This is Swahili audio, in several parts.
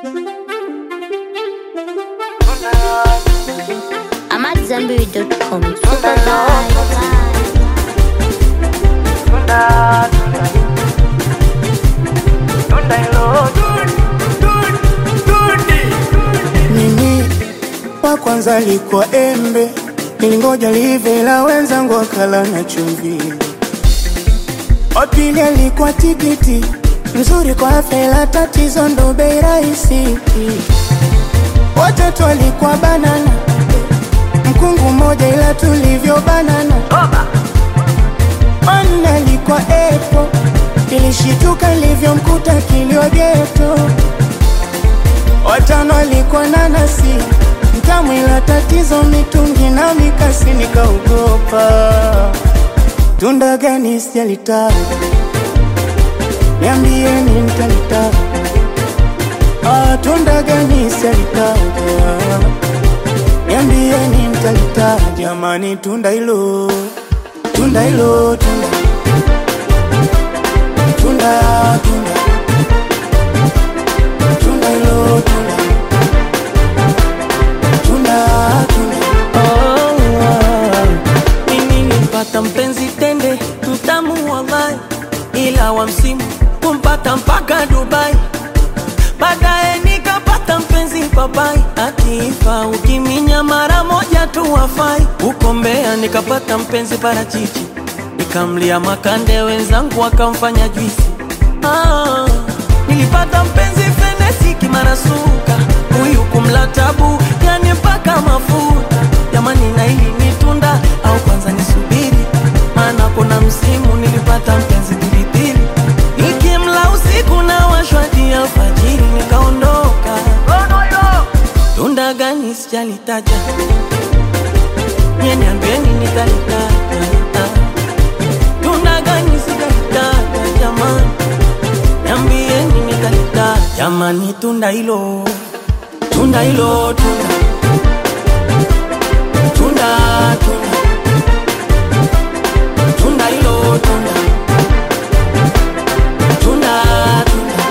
I'm at Zenberry.com. Super vibe. Mimi wa kwanza alikuwa embe, nilingoja live la wenzangu wakala na chumvi. Wa pili alikuwa tikiti, mzuri kwa afya ila tatizo ndo bei rahisi. Watatu alikuwa banana, mkungu mmoja ila tulivyo banana. Wanne alikuwa epo, ilishituka ilivyomkuta kilio geto watano alikuwa nanasi mtamu, ila tatizo mitungi na mikasi, nikaogopa. Tunda gani sijalitaja, niambieni nitalitaja. Ah, tunda gani sijalitaja, niambieni nitalitaja. Jamani, tunda hilo, tunda hilo, tunda tunda tunda tunda hilo, tunda tunda tunda Mimi nilipata mpenzi tende mtamu wallahi, ila wa msimu kumpata mpaka Dubai. Baadaye nikapata mpenzi papai, akifa ukiminya mara moja tu wafai. Huko Mbeya nikapata mpenzi parachichi, nikamlia makande, wenzangu wakamfanya juisi. Ah, nilipata mpenzi fenesi kimarasuka, huyu kumla tabu, yani mpaka mafuta. Jamani, na hili ni tunda au kwanza nisubiri? Maana kuna msimu nilipata mpenzi pilipili, nikimla usiku na washwadi alfajiri, nikaondoka. Tunda gani sijalitaja, nye niambieni nitalitaja. Tunda gani sijalitaja jamani, niambieni nitalitaja. Jamani, tunda hilo, tunda hilo, tunda tunda tunda tunda hilo tunda tunda tunda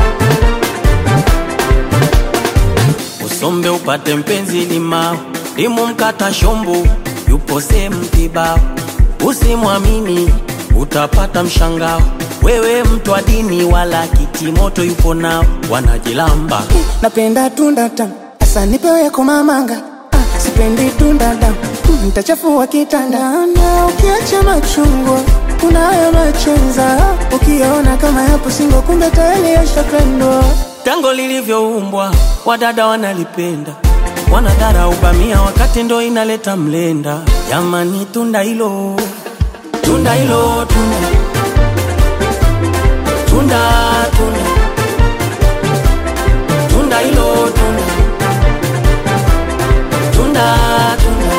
usombe upate mpenzi limao limu mkata shombo yupo sehemu kibao usimwamini utapata mshangao wewe mtu wa dini wala kitimoto yupo nao wanajilamba napenda tunda tamu, asa nipewe komamanga. Ah, sipendi tunda damu, mm, nitachafua kitanda. Na ukiacha machungwa unayo machenza, ukiona kama yapo singo, kumbe tayari yashapendwa. tango lilivyoumbwa wadada wanalipenda wanadharau bamia wakati ndo inaleta mlenda jamani tunda hilo tunda hilo tunda tunda tunda tunda hilo tunda tunda tunda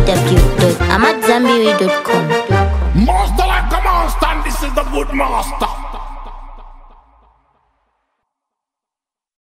www.amatzambiri.com. Master like a monster, and this is the good master.